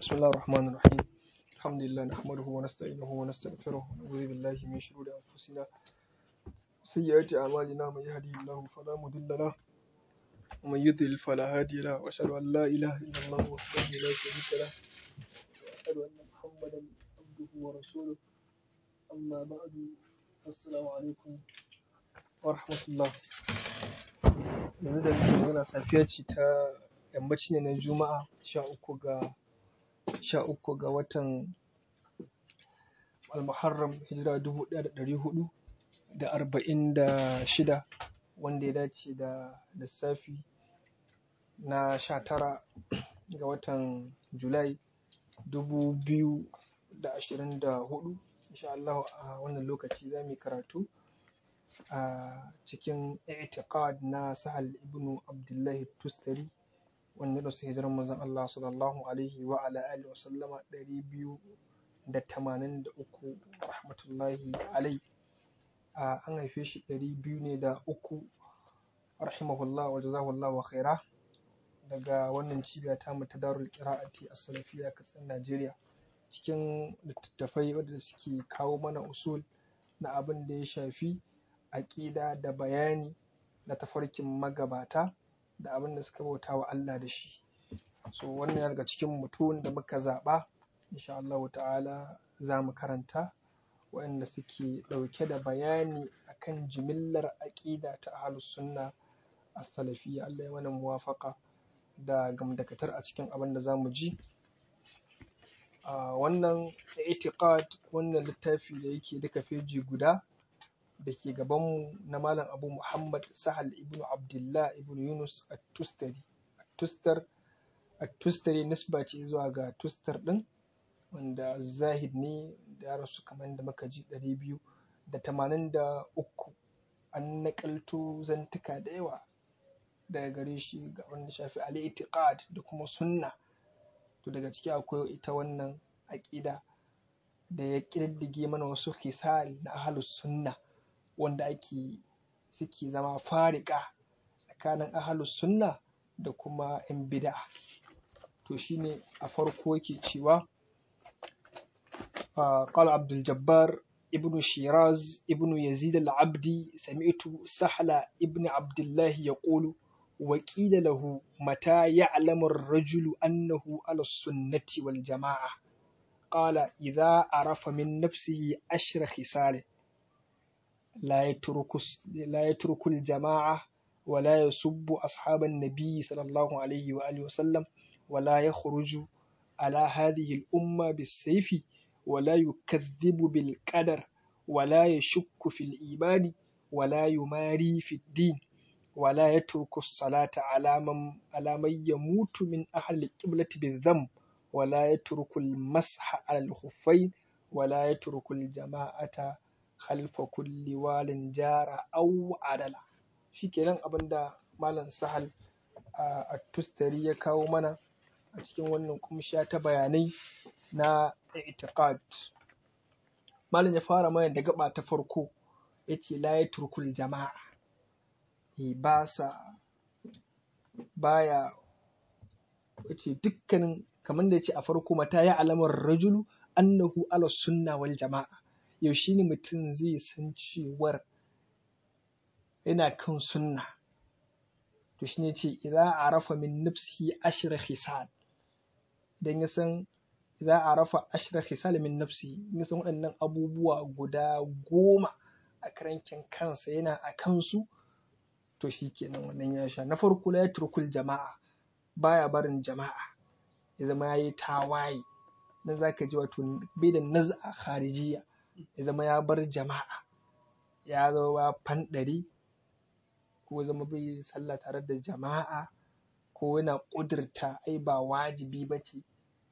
بسم الله الرحمن الرحيم الحمد لله نحمده ونستعينه ونستغفره ونعوذ بالله من شرور أنفسنا سيئات أعمالنا من يهدي الله فلا مضل له ومن يضلل فلا هادي له وأشهد أن لا إله إلا الله وحده لا شريك له وأشهد أن محمدا عبده ورسوله أما بعد السلام عليكم ورحمة الله yanzu da muke magana safiya ce ta yammaci ne na juma'a sha uku ga sha uku ga watan almuharram hijira dubu ɗaya da ɗari hudu da arba'in da shida wanda ya dace da lissafi na sha tara ga watan julai dubu biyu da ashirin da hudu insha Allah a wannan lokaci za mu yi karatu a cikin i'tiqad na sahal ibnu abdullahi tustari wanda da su hijirar manzon Allah sallallahu alaihi wa ala alihi wa sallama ɗari biyu da tamanin da uku rahmatullahi alai an haife shi ɗari biyu ne da uku rahimahullah wa jazahullah wa khaira daga wannan cibiya ta mu ta darul qira'ati as-salafiyya kasan Najeriya cikin littattafai wanda suke kawo mana usul na abin da ya shafi aƙida da bayani na tafarkin magabata da abin da suka bauta wa Allah da shi so wannan ya daga cikin mutum da muka zaɓa insha Allah ta'ala za mu karanta waɗanda suke ɗauke da bayani akan jimillar aƙida ta ahlus sunna as-salafiyya Allah ya mana muwafaqa da gamdakatar a cikin abin da za mu ji wannan i'tiqad wannan littafi da yake duka feji guda da ke gabanmu na Malam Abu Muhammad Sahal ibn Abdullah ibn Yunus at-Tustari. At-Tustar at-Tustari nisba ce zuwa ga Tustar ɗin wanda zahid ne da ya rasu kamar da muka ji ɗari biyu da tamanin da uku an naƙalto zantuka da yawa daga gare shi ga wanda shafi al-i'tiqad da kuma sunna to daga ciki akwai ita wannan aƙida da ya ƙididdige mana wasu hisal na ahlus sunna wanda ake suke zama farika tsakanin ahalus sunna da kuma 'yan bid'a to shine a farko yake cewa قال عبد الجبار ابن شيراز ابن يزيد العبدي سمعت سهل ابن عبد الله يقول وقيل له متى يعلم الرجل أنه على السنة والجماعة قال إذا عرف من نفسه أشر خصاله لا يترك لا يترك الجماعة ولا يسب أصحاب النبي صلى الله عليه وآله وسلم ولا يخرج على هذه الأمة بالسيف ولا يكذب بالقدر ولا يشك في الإيمان ولا يماري في الدين ولا يترك الصلاة على من على من يموت من أهل القبلة بالذنب ولا يترك المسح على الخفين ولا يترك الجماعة khalfa kulli walin jara au adala shikenan abinda malam sahal a tustari ya kawo mana a cikin wannan kumsha ta bayanai na i'tiqad malam ya fara mana da gaba ta farko yace la yatrukul jama'a ba sa baya yace dukkanin kamar da yace a farko mata ya alamar rajulu annahu ala sunna wal jama'a yaushe ne mutum zai san cewar yana kan sunna to shine ce idza arafa min nafsihi ashra khisal idan ya san idza arafa ashra khisal min nafsihi ya san waɗannan abubuwa guda goma a karankin kansa yana a kansu to shikenan wannan ya sha na farko la yatrukul jama'a baya barin jama'a ya zama yayi tawaye dan zaka ji wato bai da naz'a kharijiyya ya zama ya bar jama'a ya zama fanɗari ko zama bai sallah tare da jama'a ko yana ƙudurta ai ba wajibi ba ce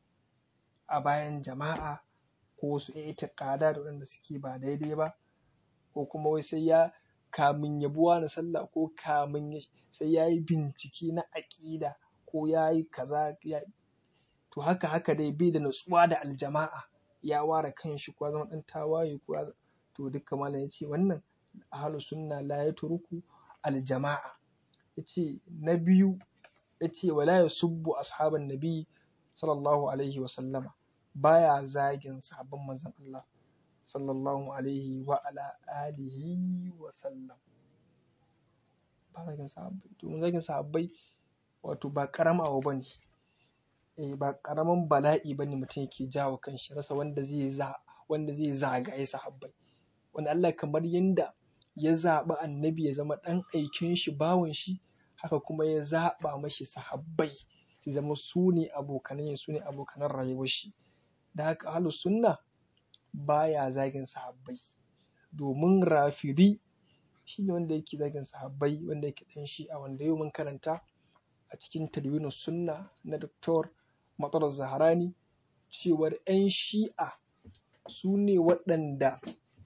a bayan jama'a ko wasu itiƙada da waɗanda suke ba daidai ba ko kuma wai sai ya kamin ya buwa na sallah ko kamin sai ya yi bincike na aƙida ko ya yi kaza to haka haka dai bai da natsuwa da aljama'a ya ware kanshi ko zama ɗan tawaye ko to duka malam ya ce wannan ahlu sunna la yatruku aljama'a yace na biyu yace wala yasubbu ashaban nabi sallallahu alaihi wa sallama baya zagin sahabban manzon Allah sallallahu alaihi wa ala alihi wa sallam ba zagin sahabbai domin zagin sahabbai wato ba karama abu bane eh ba karaman bala'i bane mutum yake jawo kanshi rasa wanda zai za wanda zai zagaye sahabbai wanda Allah kamar yanda ya zaɓi annabi ya zama ɗan aikin shi bawan shi haka kuma ya zaɓa mashi sahabbai su zama su ne abokanan su ne abokanan rayuwar shi da haka ahlus sunna baya zagin sahabbai domin rafidi shi ne wanda yake zagin sahabbai wanda yake ɗan shi a wanda yau mun karanta a cikin tadwinin sunna na Dr. Matsar Zaharani cewar 'yan shi'a su ne waɗanda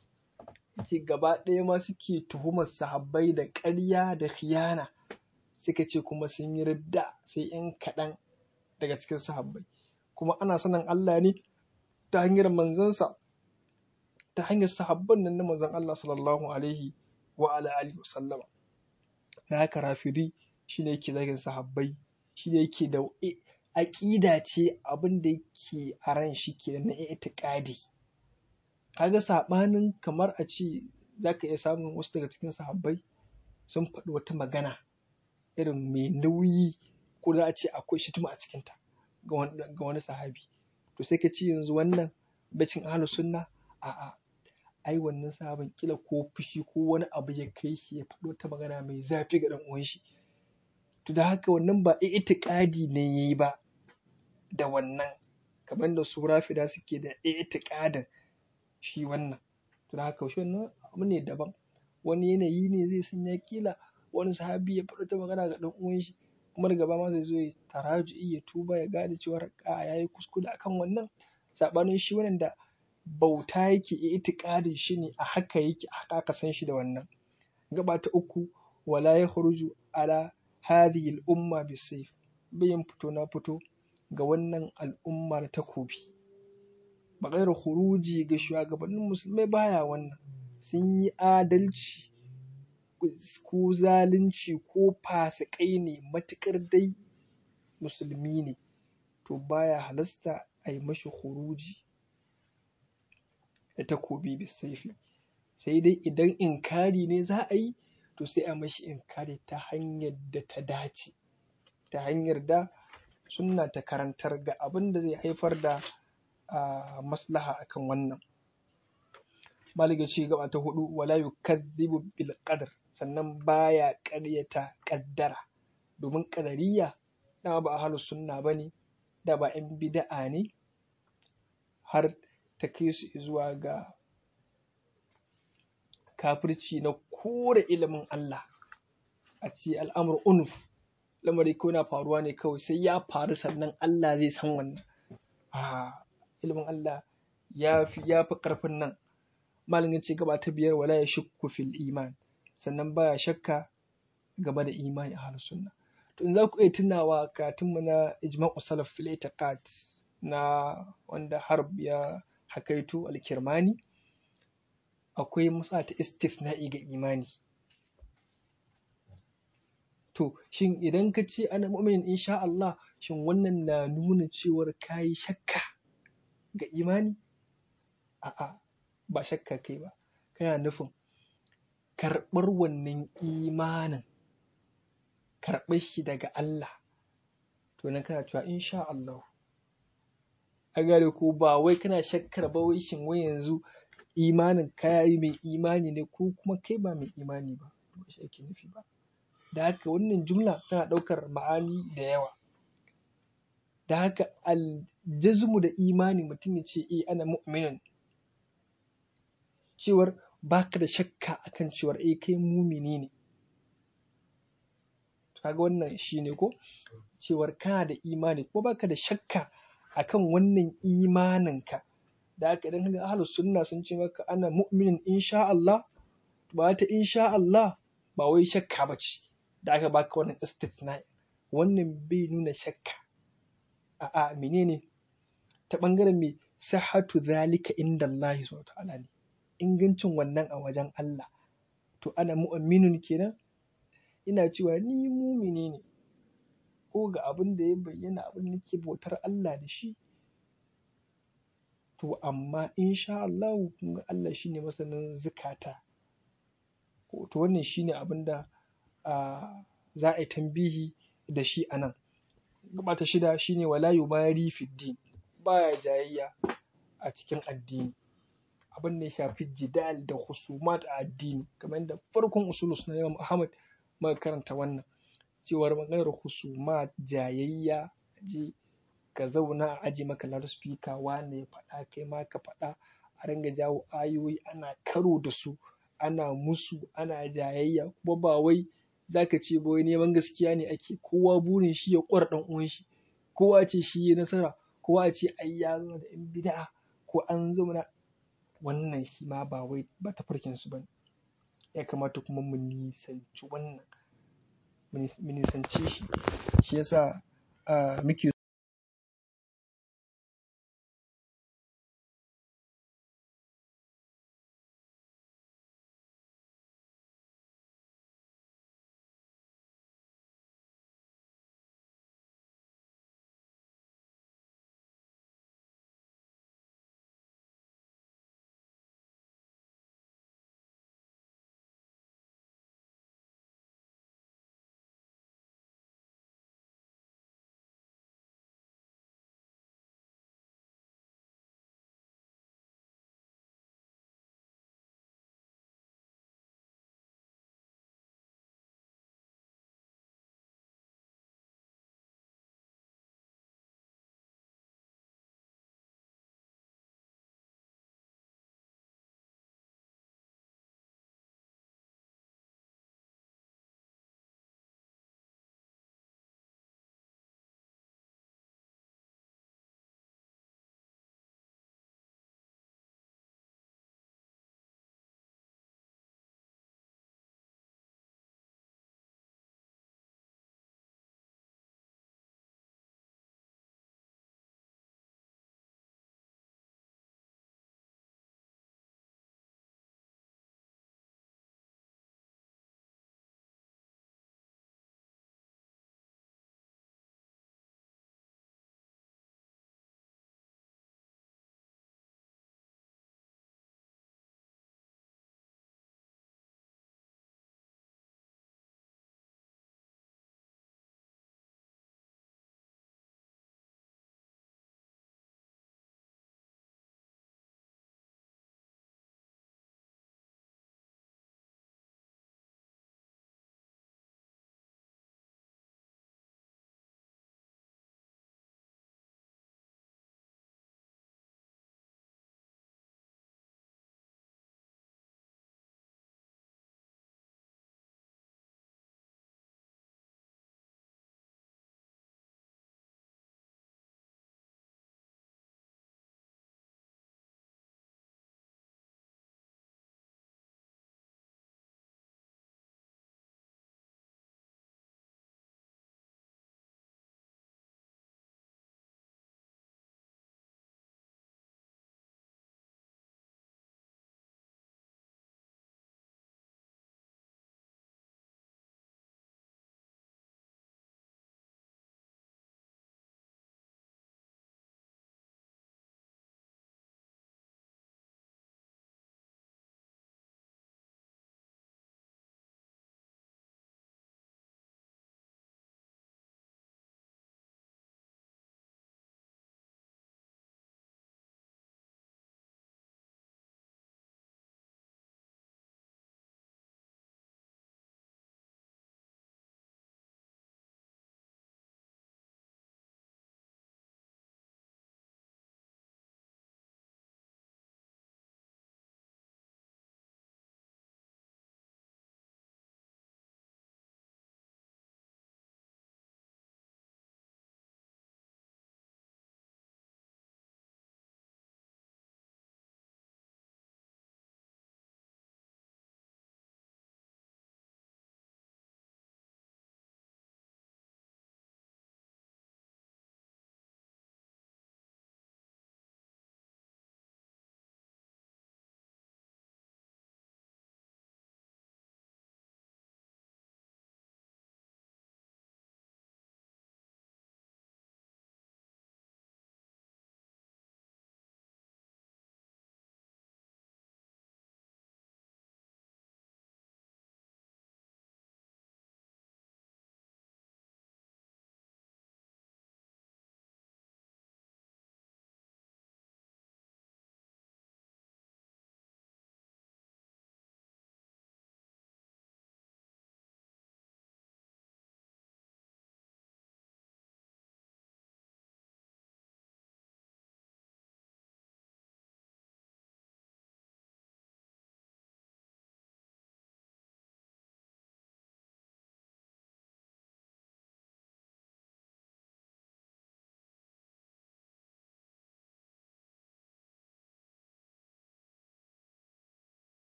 ke gaba ɗaya ma suke tuhumar sahabbai da ƙarya da khiyana suka ce kuma sun yi ridda sai 'yan kaɗan daga cikin sahabbai kuma ana sanin Allah ne ta hanyar manzansa ta hanyar sahabban nan na manzon Allah sallallahu alaihi wa ala alihi wasallama na haka rafidi shine yake zagin sahabbai shine yake da aƙida ce abin da yake a ran shi ke na itiƙadi kaga saɓanin kamar a ce za ka iya samun wasu daga cikin sahabbai sun faɗi wata magana irin mai nauyi ko za a ce akwai shituma a cikinta ga wani sahabi to sai ka ce yanzu wannan bacin ahlus sunna a'a ai wannan sahabin kila ko fushi ko wani abu ya kai shi ya faɗo ta magana mai zafi ga ɗan uwan shi to da haka wannan ba itiƙadi ne yayi ba da wannan kamar da su rafida suke da itiƙadin shi wannan to da haka shi wannan abu ne daban wani yanayi ne zai sanya kila wani sahabi ya faɗo ta magana ga ɗan uwan shi kuma daga baya ma zai zo ya taraju'i ya tuba ya gane cewa a yayi kuskure akan wannan saɓanin shi wannan da bauta yake itiƙadin shi ne a haka yake a haka aka san shi da wannan gaba ta uku wala ya khuruju ala hadhihi al-umma bisayf bayan fito na fito ga wannan al'umma da takobi ba gairar khuruji ga shugabannin musulmai baya wannan sun yi adalci ko zalunci ko fasikai ne matukar dai musulmi ne to baya halasta a yi mashi khuruji da takobi bisaifi sai dai idan inkari ne za a yi to sai a mashi inkari ta hanyar da ta dace ta hanyar da sunna ta karantar ga abin da zai haifar da maslaha akan wannan maliga ce gaba ta hudu wala yukadhibu bil qadar sannan baya ƙaryata ƙaddara domin ƙadariya dama ba ahlus sunna bane da ba 'yan bid'a ne har ta kai su zuwa ga kafirci na kore ilimin Allah a ce al'amur unuf lamari ko na faruwa ne kawai sai ya faru sannan Allah zai san wannan a ilimin Allah ya fi ya fi karfin nan malamin ce gaba ta biyar wala ya shukku fil iman sannan baya shakka game da imani a halin sunna to in za ku iya tunawa katinmu na ijma'u salaf fil itiqad na wanda harb ya hakaito alkirmani akwai musa ta istifna'i ga imani to shin idan ka ce ana mu'minin insha Allah shin wannan na nuna cewar kayi shakka ga imani a'a ba shakka kai ba kana nufin karɓar wannan imanin karɓar shi daga Allah to nan kana cewa insha Allah a gare ko ba wai kana shakkar ba wai shin wai yanzu imanin kayi mai imani ne ko kuma kai ba mai imani ba ba shi ake nufi ba da haka wannan jumla tana ɗaukar ma'ani da yawa da haka aljazmu da imani mutum ya ce eh ana mu'minin cewar baka da shakka akan cewar eh kai mumini ne kaga wannan shine ko cewar kana da imani ko baka da shakka akan wannan imaninka da haka idan kaga ahlus sunna sun ce maka ana mu'minin insha Allah ba ta insha Allah ba wai shakka bace da aka baka wannan istithna wannan bai nuna shakka a'a menene ta bangaren me sahatu zalika inda Allah subhanahu ta'ala ne ingancin wannan a wajen Allah to ana mu'minun kenan ina cewa ni mumini ne ko ga abin da ya bayyana abin da nake bautar Allah da shi to amma insha Allah kun ga Allah shine masanin zukata to wannan shine abin da za a yi tambihi da shi a nan gaba ta shida shine wala yubari fi din baya jayayya a cikin addini abin da ya shafi jidal da husumat a addini kamar yadda farkon usulus na Imam Ahmad muka karanta wannan cewar maganar husumat jayayya je ka zauna a aji maka loudspeaker wane ya faɗa kai ma ka faɗa a ringa jawo ayoyi ana karo da su ana musu ana jayayya kuma ba wai zaka ce ba wai neman gaskiya ne ake kowa burin shi ya ƙwara ɗan uwan shi kowa ce shi ya nasara kowa ce ai ya zama da yan bid'a ko an zauna wannan shi ma ba wai ba tafarkin su bane ya kamata kuma mu nisanci wannan mu nisanci shi shi yasa muke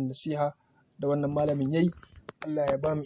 wannan nasiha da wannan malamin yayi Allah ya ba mu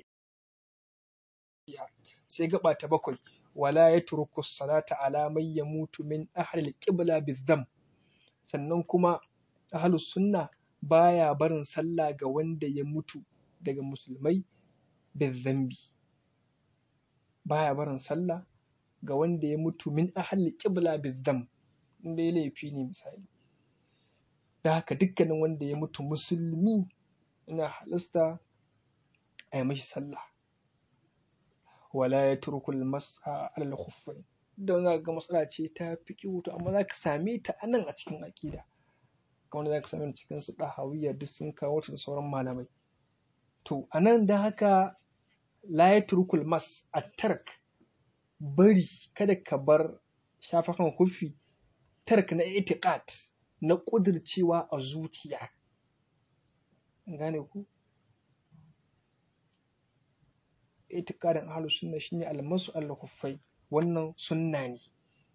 sai gaba ta bakwai wala yatruku salata ala man yamutu min ahli al-qibla bizam sannan kuma ahlus sunna baya barin sallah ga wanda ya mutu daga musulmai bizambi baya barin sallah ga wanda ya mutu min ahli qibla bizam inda ya laifi ne misali da haka dukkanin wanda ya mutu musulmi ina halasta a yi mashi sallah wala ya turkul masa alal khuffai don za ga matsala ce ta fi to amma za ka same ta a nan a cikin aƙida kamar za ka same ta cikin su ɗahawiyya duk sun kawo ta da sauran malamai to a nan da haka la ya turkul mas a tark bari kada ka bar shafakan kufi tark na itiqad na ƙudircewa a zuciya gane ku itikadin ahlus sunna shine almasu al-khuffai wannan sunna ne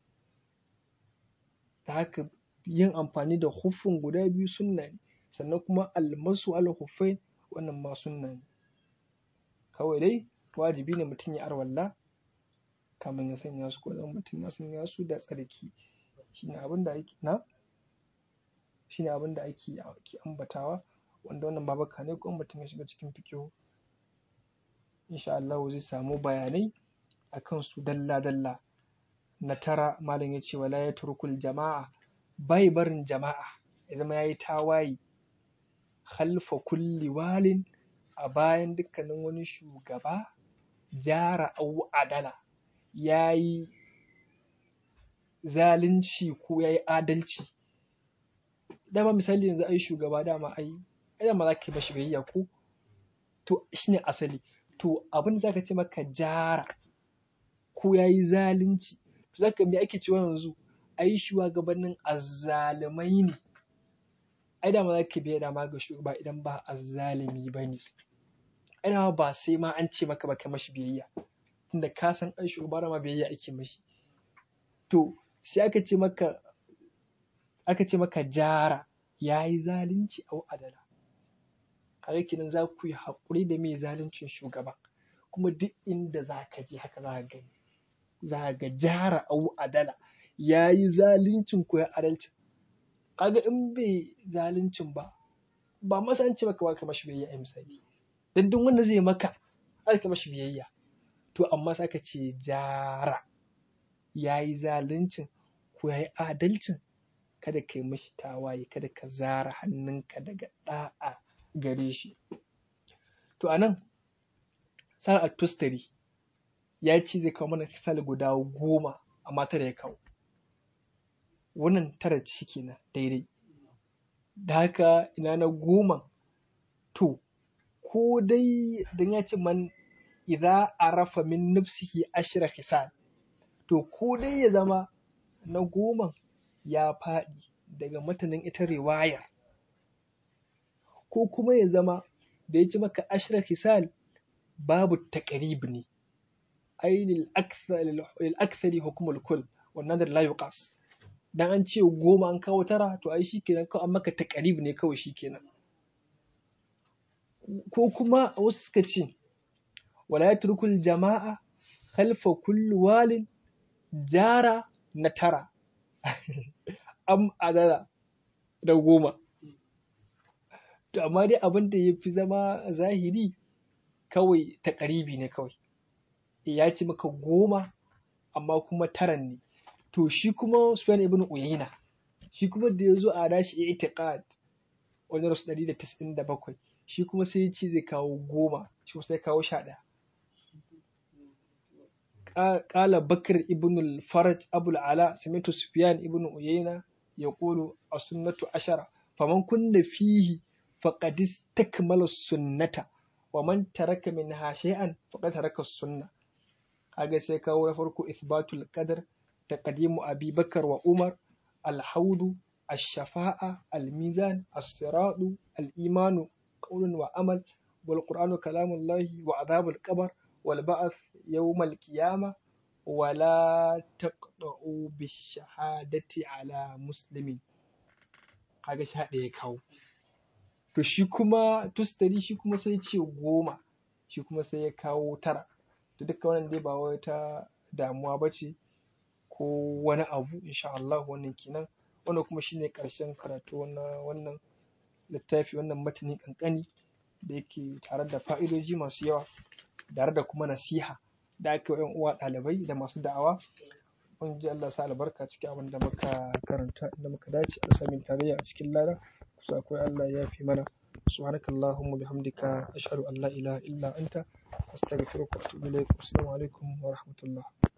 da haka yin amfani da huffin guda biyu sunna ne sannan kuma almasu al-khuffai wannan ma sunna ne kawai dai wajibi ne mutum ya arwalla kamar ya sanya su ko zan mutum ya sanya su da tsarki shine abin da ake na shine abin da ake ambatawa wanda wannan babaka ne kuma mutum ya shiga cikin fikihu insha Allah zai samu bayanai a kan su dalla-dalla na tara malam ya ce wala ya turkul jama'a bai barin jama'a ya zama ya yi tawaye halfa kulli walin a bayan dukkanin wani shugaba jara au adala ya yi zalunci ko ya yi adalci dama misali yanzu ai shugaba dama ai dama za ka yi mashi biyayya ko to shine asali to abin da zaka ce maka jara ko ya yi zalunci to zaka me ake cewa yanzu ai shugabannin azzalumai ne ai da ma za ka biya dama ga shugaba idan ba azzalumi ba ne ai dama ba sai ma an ce maka ba kai mashi biyayya tunda ka san ai shugaba da ma biyayya ake mashi to sai aka ce maka aka ce maka jara ya yi zalunci au adala kaga kenan za ku yi haƙuri da mai zaluncin shugaba kuma duk inda za ka je haka za ka gani za ga jara au adala ya yi zaluncin ko ya adalcin kaga in bai zaluncin ba ba masa an ce maka ba ka mashi biyayya a misali dan duk wanda zai maka za ka mashi biyayya to amma sai ka ce jara ya yi zaluncin ko ya yi adalcin kada ka yi mashi tawaye kada ka zara hannunka daga ɗa'a gare shi to anan sa'ad tustari ya ce zai kawo mana misali guda goma amma tara ya kawo wannan tara shi kenan daidai da haka ina na goma to ko dai dan ya ce man idza arafa min nafsihi ashra hisal to ko dai ya zama na goma ya faɗi daga matanin ita riwayar ko kuma ya zama da ya ci maka ashra hisal babu taƙarib ne ai lil akthari hukumul kul wannan da la yuqas dan an ce goma an kawo tara to ai shikenan kawai an maka taƙarib ne kawai shikenan ko kuma wasu suka ce wala yatrukul jama'a khalfa kulli walin jara na tara am adala da goma to amma dai abin da ya fi zama zahiri kawai ta ƙaribi ne kawai ya ci maka goma amma kuma taran ne to shi kuma Sufyan ibn Uyayna shi kuma da ya zo a dashi itiqad wani rasu ɗari da tis'in da bakwai shi kuma sai ya ce zai kawo goma shi kuma sai kawo sha ɗaya قال بكر ابن الفرج أبو العلاء سمعت سفيان ابن عيينة يقول السنة عشرة فمن كن فيه فقد استكمل السنة ومن ترك منها شيئا فقد ترك السنة هذا سيكون فرق إثبات القدر تقديم أبي بكر وعمر الحوض الشفاعة الميزان الصراط الإيمان قول وعمل والقرآن كلام الله وعذاب القبر والبعث يوم القيامة ولا تقطعوا بالشهادة على مسلم kaga sha ɗaya kawo to shi kuma tustari shi kuma sai ce goma shi kuma sai ya kawo tara to duka wannan dai ba wata damuwa ba ce ko wani abu insha Allah wannan kenan wannan kuma shine ƙarshen karatu na wannan littafi wannan matani kankani da yake tare da fa'idoji masu yawa tare da kuma nasiha da aka yi uwa ɗalibai da masu da'awa mun ji Allah sa albarka cikin abin da muka karanta da muka dace a samin tarayya a cikin lada kusa akwai Allah ya fi mana subhanakallahumma bihamdika ashhadu an la ilaha illa anta astaghfiruka wa atubu ilaik assalamu alaikum wa rahmatullah